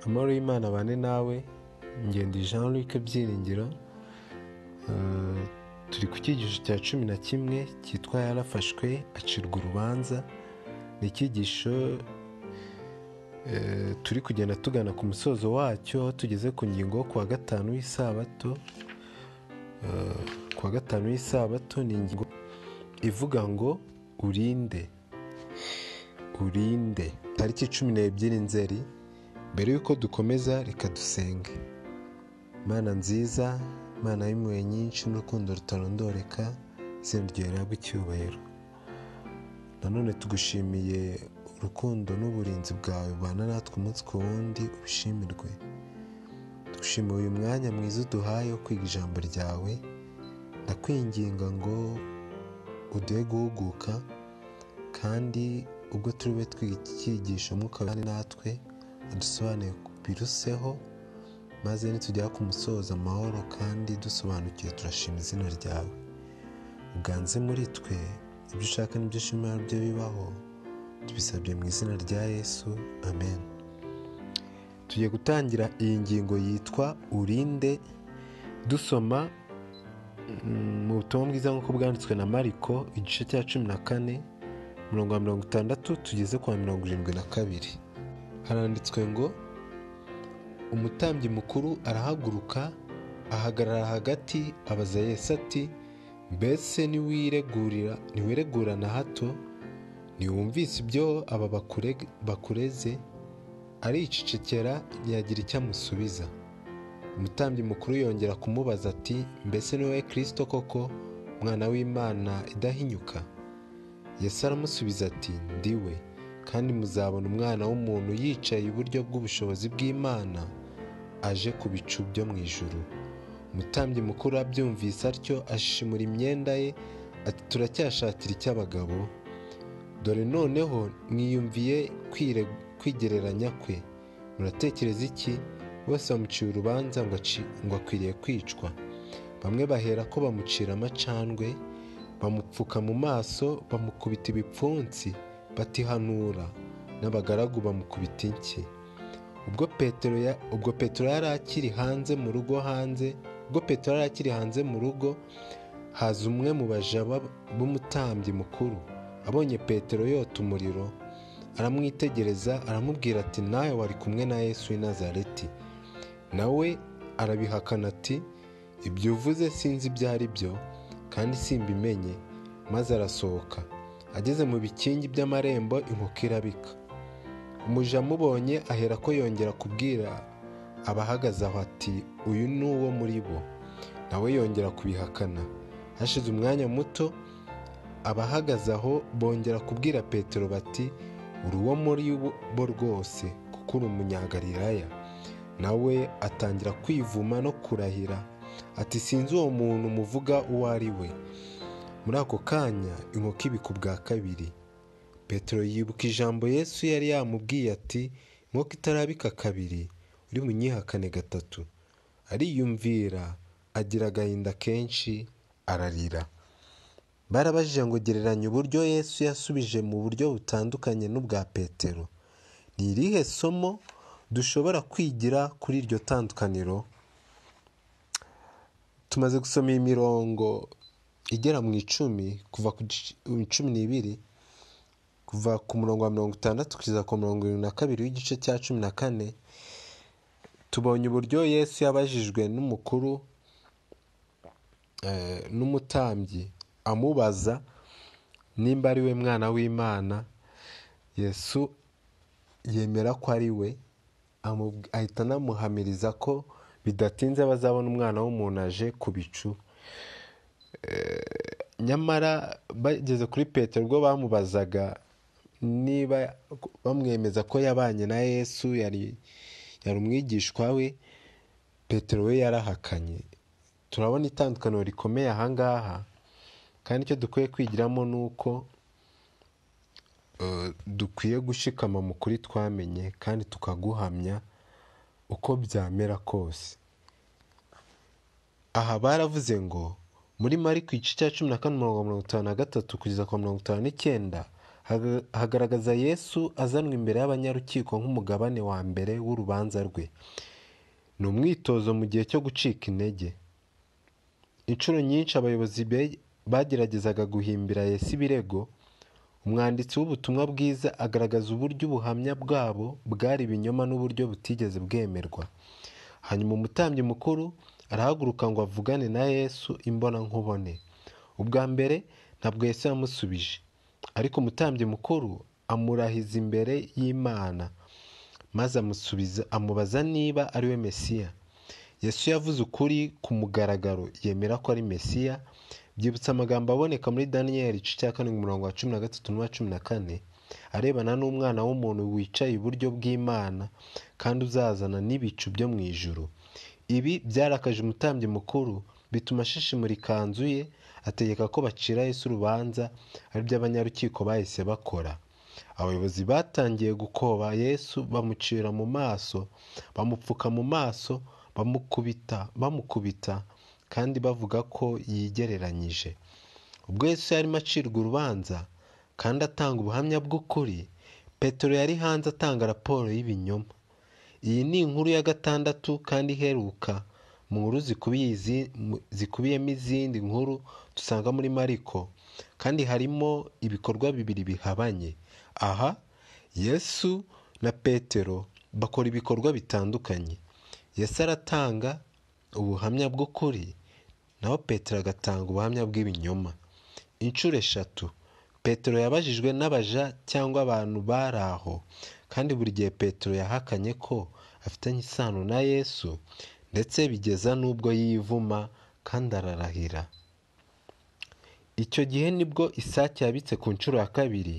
amahoro y'imana abane nawe ngende jean luc byiringiro turi ku cyigisho cya cumi na kimwe cyitwa yarafashwe acirwa urubanza ni icyigisho turi kugenda tugana ku musozo wacyo aho tugeze ku ngingo yo kuwa gatanu w'isabato kuwa gatanu w'isabato ni ingingo ivuga ngo urinde urinde tariki cumi n'ebyiri nzeri mbere y'uko dukomeza reka dusenge mana nziza mana y'impuhwe nyinshi n'urukundo rutarondoreka izina ryawe rihabwa icyubahiro nanone tugushimiye urukundo n'uburinzi bwawe bubana natwe umunsi ku wundi ubishimirwe dushimiye uyu mwanya mwiza uduhaye wo kwiga ijambo ryawe ndakwinginga ngo uduhe guhuguka kandi ubwo turi bube twiga iki cyigisho mwuka kandi natwe udusobanuye biruseho maze nitugera ku musozo amahoro kandi dusobanukiwe turashima izina ryawe uganze muri twe ibyo ushaka n'ibyo ushimira byo bibaho tubisabye mu izina rya yesu amen tugiye gutangira iyi ngingo yitwa urinde dusoma mu butumwa bwiza nk'uko bwanditswe na mariko igice cya cumi na kane mirongo mirongo itandatu tugeze kwa mirongo irindwi na kabiri haranditswe ngo umutambyi mukuru arahaguruka ahagarara hagati abaza Yesu ati mbese ntiwiregurira ntiwiregurana hato ntiwumvise ibyo aba bakureze aricecekera ntiyagira icyo amusubiza umutambyi mukuru yongera kumubaza ati mbese niwe kirisito koko umwana w'imana idahinyuka Yesu aramusubiza ati ndiwe kandi muzabona umwana w'umuntu yicaye iburyo bw'ubushobozi bw'imana aje ku bicu byo mu ijuru umutambyi mukuru abyumvise atyo ashimura imyenda ye ati turacyashakira icy'abagabo dore noneho mwiyumviye kwigereranya kwe muratekereza iki bose bamuciye urubanza ngo akwiriye kwicwa bamwe bahera ko bamucira amacandwe bamupfuka mu maso bamukubita ibipfunsi batihanura n'abagaragu bamukubita inshyi ubwo petero ubwo petero yari akiri hanze mu rugo hanze ubwo petero yari akiri hanze mu rugo haza umwe mu bajaba b'umutambyi mukuru abonye petero yota umuriro aramwitegereza aramubwira ati nawe wari kumwe na yesu w'i nazareti nawe arabihakana ati ibyo uvuze sinzi ibyo ari byo kandi simbimenye maze arasohoka ageze mu bikingi by'amarembo inkoko irabika umuja amubonye ahera ko yongera kubwira abahagaze aho ati uyu ni uwo muri bo nawe yongera kubihakana hashize umwanya muto abahagaze aho bongera kubwira petero bati uri uwo muri bo rwose kuko uri umunyagalilaya nawe atangira kwivuma no kurahira ati sinzi uwo muntu muvuga uwo ari we muri ako kanya inkoko ibiku bwa kabiri petero yibuka ijambo yesu yari yamubwiye ati inkoko itarabika kabiri uri bunyihakane gatatu ariyumvira agira agahinda kenshi ararira barabajije ngo gereranya uburyo yesu yasubije mu buryo butandukanye n'ubwa petero ni irihe somo dushobora kwigira kuri iryo tandukaniro tumaze gusoma iyi mirongo igera mu icumi kuva ku cumi n'ibiri kuva ku murongo wa mirongo itandatu kugeza ku mirongo irindwi na kabiri w'igice cya cumi na kane tubonye uburyo yesu yabajijwe n'umukuru n'umutambyi amubaza nimba ari we mwana w'imana yesu yemera ko ari we ahita anamuhamiriza ko bidatinze bazabona umwana w'umuntu aje ku bicu nyamara bageze kuri petero ubwo bamubazaga niba bamwemeza ko yabanye na yesu yari umwigishwa we petero we yarahakanye turabona itandukaniro rikomeye ahangaha kandi icyo dukwiye kwigiramo ni uko dukwiye gushikama mu kuri twamenye kandi tukaguhamya uko byamera kose aha baravuze ngo muri mariko igice cya cumi na kane mirongo mirongo itanu na gatatu kugeza ku mirongo itanu n'icyenda Haga- hagaragaza yesu azanwa imbere y'abanyarukiko nk'umugabane wa mbere w'urubanza rwe ni umwitozo mu gihe cyo gucika intege inshuro nyinshi abayobozi be- bageragezaga guhimbira yesu ibirego umwanditsi w'ubutumwa bwiza agaragaza uburyo ubuhamya bwabo bwari ibinyoma n'uburyo butigeze bwemerwa hanyuma umutambyi mukuru arahaguruka ngo avugane na yesu imbonankubone ubwa mbere ntabwo yesu yamusubije ariko umutambyi mukuru amurahiza imbere y'imana maze amusubiza amubaza niba ari we mesiya yesu yavuze ukuri ku mugaragaro yemera ko ari mesiya byibutsa amagambo aboneka muri daniyeli igice cya karindwi umurongo wa cumi na gatatu n'uwa cumi na kane arebana n'umwana w'umuntu wicaye iburyo bw'imana kandi uzazana n'ibicu byo mu ijuru ibi byarakaje umutambyi mukuru bituma ashishimura ikanzu ye ategeka ko bacira yesu urubanza aribyo abanyarukiko bahise bakora abayobozi batangiye gukoba yesu bamucira mu maso bamupfuka mu maso bamukubita bamukubita kandi bavuga ko yigereranyije ubwo yesu yarimo acirwa urubanza kandi atanga ubuhamya bw'ukuri petero yari hanze atanga raporo y'ibinyoma iyi ni inkuru ya gatandatu kandi iheruka mu nkuru zikubiye izi- mu- zikubiyemo izindi nkuru dusanga muri mariko kandi harimo ibikorwa bibiri bihabanye aha yesu na petero bakora ibikorwa bitandukanye yesu aratanga ubuhamya bw'ukuri naho petero agatanga ubuhamya bw'ibinyoma inshuro eshatu petero yabajijwe n'abaja cyangwa abantu bari aho kandi buri gihe petero yahakanye ko afitanye isano na yesu ndetse bigeza n'ubwo yivuma kandi ararahira icyo gihe nibwo isake yabitse ku nshuro ya kabiri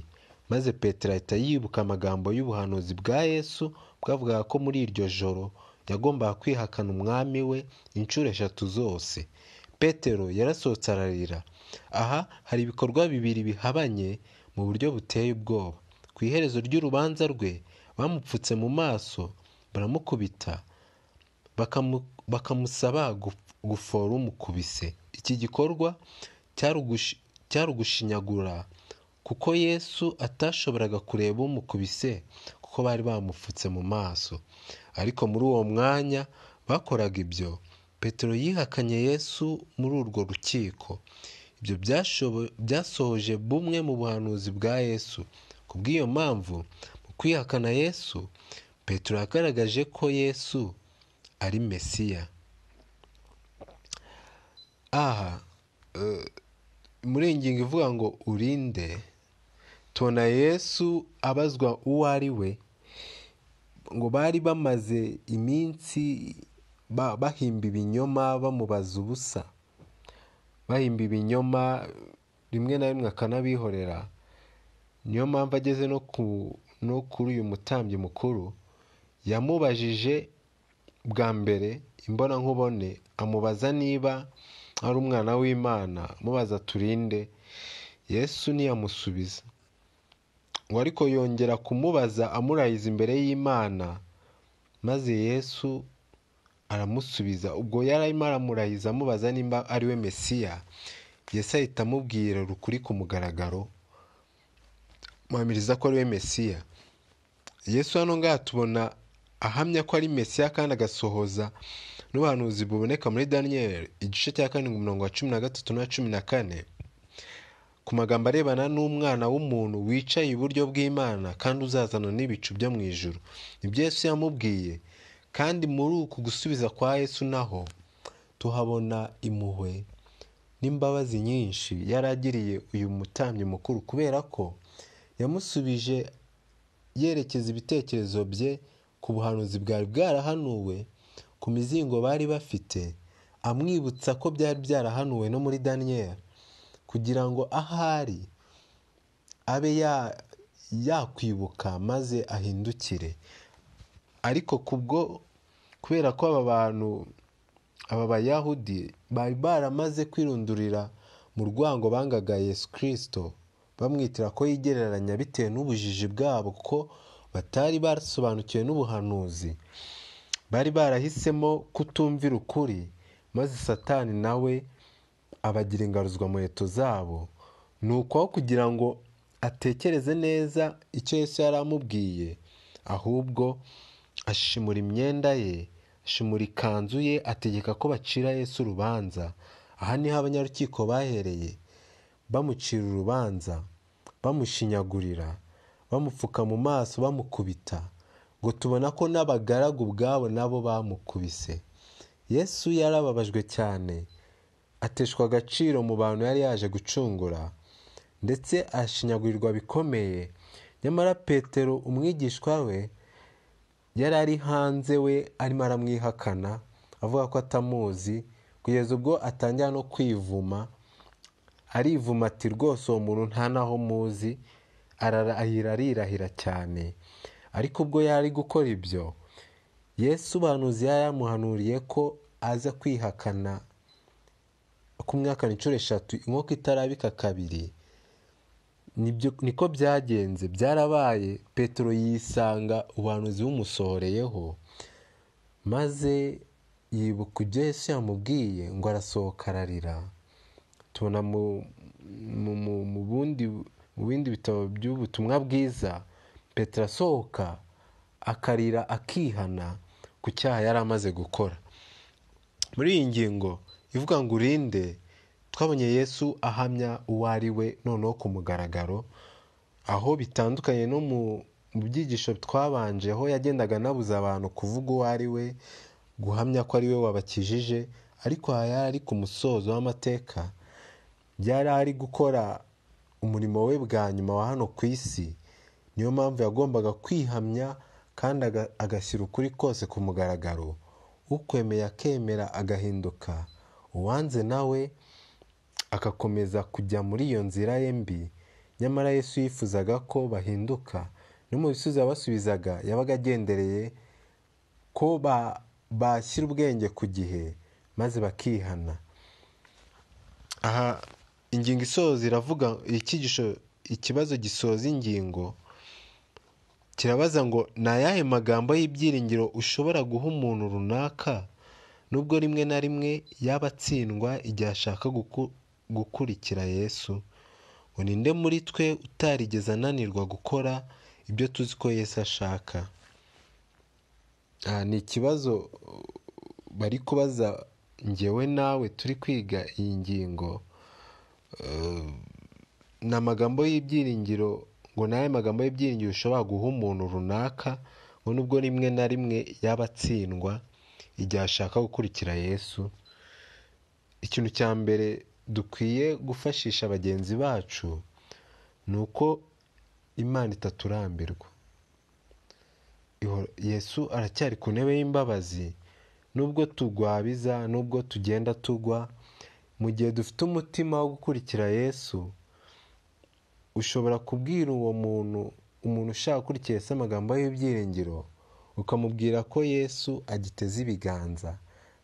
maze petero ahita yibuka amagambo y'ubuhanuzi bwa yesu bwavugaga ko muri iryo joro yagombaga kwihakana umwami we inshuro eshatu zose petero yarasohotse ararira aha hari ibikorwa bibiri bihabanye mu buryo buteye ubwoba ku iherezo ry'urubanza rwe bamupfutse mu maso baramukubita bakamu- bakamusaba guf- gufora umukubise iki gikorwa cyari ugushi- cyari ugushinyagura kuko yesu atashoboraga kureba umukubise kuko bari bamupfutse mu maso ariko muri uwo mwanya bakoraga ibyo petero yihakanye yesu muri urwo rukiko ibyo byashobo- byasohoje bumwe mu buhanuzi bwa yesu ku bw'iyo mpamvu mu kwihakana yesu petero yagaragaje ko yesu ari mesiya aha eh, muri iyi ngingo ivuga ngo urinde tubona yesu abazwa uwo ari we ngo bari bamaze iminsi ba- bahimba ibinyoma bamubaza ubusa bahimba ibinyoma rimwe na rimwe akanabihorera niyo mpamvu ageze no ku no kuri uyu mutambyi mukuru yamubajije bwa mbere imbonankubone amubaza niba ari umwana w'imana amubaza turinde yesu ntiyamusubiza ngo ariko yongera kumubaza amurahiza imbere y'imana maze yesu aramusubiza ubwo yari arimo aramurahiza amubaza nimba ari we mesiya yesu ahita amubwira ukuri ku mugaragaro muhamiriza ko ari we mesiya yesu hano ngaha tubona ahamya ko ari mesiya kandi agasohoza n'ubuhanuzi buboneka muri daniyeli igice cya karindwi umurongo wa cumi na gatatu n'uwa cumi na kane ku magambo arebana n'umwana w'umuntu wicaye iburyo bw'imana kandi uzazana n'ibicu byo mu ijuru nibyo yesu yamubwiye kandi muri uku gusubiza kwa yesu naho tuhabona impuhwe n'imbabazi nyinshi yari agiriye uyu mutambyi mukuru kubera ko yamusubije yerekeza ibitekerezo bye ku buhanuzi bwari bwarahanuwe ku mizingo bari bafite amwibutsa ko byari byarahanuwe no muri daniyeli kugira ngo ahari abe ya- yakwibuka maze ahindukire ariko kubwo kubera ko aba bantu aba bayahudi bari baramaze kwirundurira mu rwango bangaga yesu kirisito bamwitira ko yigereranya bitewe n'ubujiji bwabo kuko batari barasobanukiwe n'ubuhanuzi bari barahisemo kutumvira ukuri maze satani nawe abagira ingaruzwamuheto zabo ni uko aho kugira ngo atekereze neza icyo Yesu yari amubwiye ahubwo ashimura imyenda ye ashimura ikanzu ye ategeka ko bacira Yesu urubanza aha niho abanyarukiko bahereye bamucira urubanza bamushinyagurira bamupfuka mu maso bamukubita ngo tubona ko n'abagaragu ubwabo nabo bamukubise yesu yarababajwe cyane ateshwa agaciro mu bantu yari yaje gucungura ndetse ashinyagurirwa bikomeye nyamara petero umwigishwa we yari ari hanze we arimo aramwihakana avuga ko atamuzi kugeza ubwo atangira no kwivuma arivuma ati rwose uwo muntu nta n'aho muzi ararahira arirahira cyane ariko ubwo yari gukora ibyo yesu ubuhanuzi yari yamuhanuriye ko aza kwihakana kumwihakana inshuro eshatu inkoko itarabika kabiri niko byagenze byarabaye petero yisanga ubuhanuzi bumusohoreyeho maze yibuka ibyo yesu yamubwiye ngo arasohoka ararira tubona mu bindi bitabo by'ubutumwa bwiza petero asohoka akarira akihana ku cyaha yari amaze gukora muri iyi ngingo ivuga ngo urinde twabonye yesu ahamya uwo ari we noneho ku mugaragaro aho bitandukanye no mu byigisho twabanje aho yagendaga anabuza abantu kuvuga uwo ari we guhamya ko ari we wabakijije ariko aha yari ari ku musozo w'amateka yari ari gukora umurimo we bwa nyuma wa hano ku isi niyo mpamvu yagombaga kwihamya kandi agashyira ukuri kose ku mugaragaro ukwemeye akemera agahinduka uwanze nawe agakomeza kujya muri iyo nzira ye mbi nyamara yesu yifuzaga ko bahinduka no mu bisubizo yabasubizaga yabaga agendereye ko bashyira ubwenge ku gihe maze bakihana aha ingingo isoza iravuga icyigisho ikibazo gisoza ingingo kirabaza ngo ni ayahe magambo y'ibyiringiro ushobora guha umuntu runaka nubwo rimwe na rimwe yaba atsindwa igihe ashaka gukurikira yesu ngo ninde muri twe utarigeze ananirwa gukora ibyo tuzi ko yesu ashaka aha ni ikibazo bari kubaza ngewe nawe turi kwiga iyi ngingo ni amagambo y'ibyiringiro ngo nawe magambo y'ibyiringiro ushobora guha umuntu runaka ngo nubwo rimwe na rimwe yaba atsindwa igihe ashaka gukurikira yesu ikintu cya mbere dukwiye gufashisha bagenzi bacu ni uko imana itaturambirwa yesu aracyari ku ntebe y'imbabazi nubwo tugwabiza nubwo tugenda tugwa mu gihe dufite umutima wo gukurikira yesu ushobora kubwira uwo muntu umuntu ushaka gukurikira Yesu amagambo y'ibyiringiro ukamubwira ko yesu agiteze ibiganza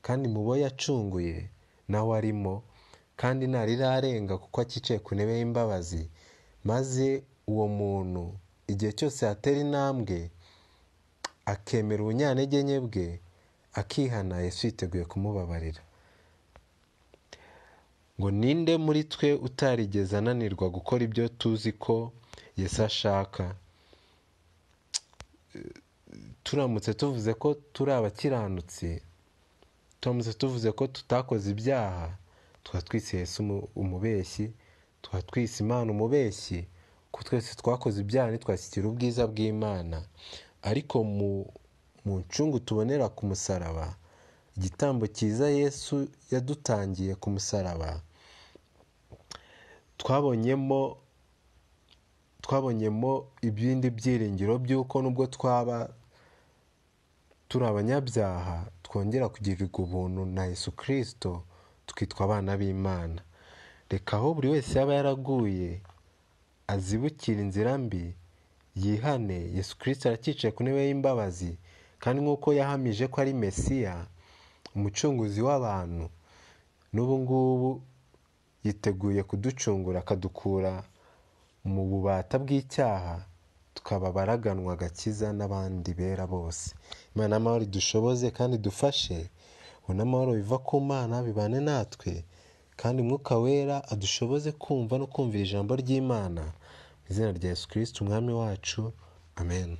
kandi mu bo yacunguye nawe arimo kandi ntarirarenga kuko akicaye ku ntebe y'imbabazi maze uwo muntu igihe cyose yatera intambwe akemera ubunyantege nke bwe akihana yesu yiteguye kumubabarira ngo ninde muri twe utarigeze ananirwa gukora ibyo tuzi ko Yesu ashaka turamutse tuvuze ko turi abakiranutsi turamutse tuvuze ko tutakoze ibyaha tukaba twise Yesu umubeshyi tukaba twise imana umubeshyi ko twese twakoze ibyaha ntitwashyikira ubwiza bw'imana ariko mu ncungu tubonera ku musaraba igitambo cyiza Yesu yadutangiye ku musaraba twabonyemo twabonyemo ibindi byiringiro by'uko nubwo twaba turi abanyabyaha twongera kugirirwa ubuntu na Yesu kirisito tukitwa abana b'imana reka aho buri wese yaba yaraguye azibukira inzira mbi yihane Yesu kirisito arakicaye ku ntebe y'imbabazi kandi nk'uko yahamije ko ari mesiya umucunguzi w'abantu n'ubu ngubu yiteguye kuducungura akadukura mu bubata bw'icyaha tukaba baraganwa agakiza n'abandi bera bose imana amahoro dushoboze kandi dufashe ubona amahoro biva ku mana bibane natwe kandi umwuka wera adushoboze kumva no kumvira ijambo ry'imana mu izina rya yesu kirisiti umwami wacu amen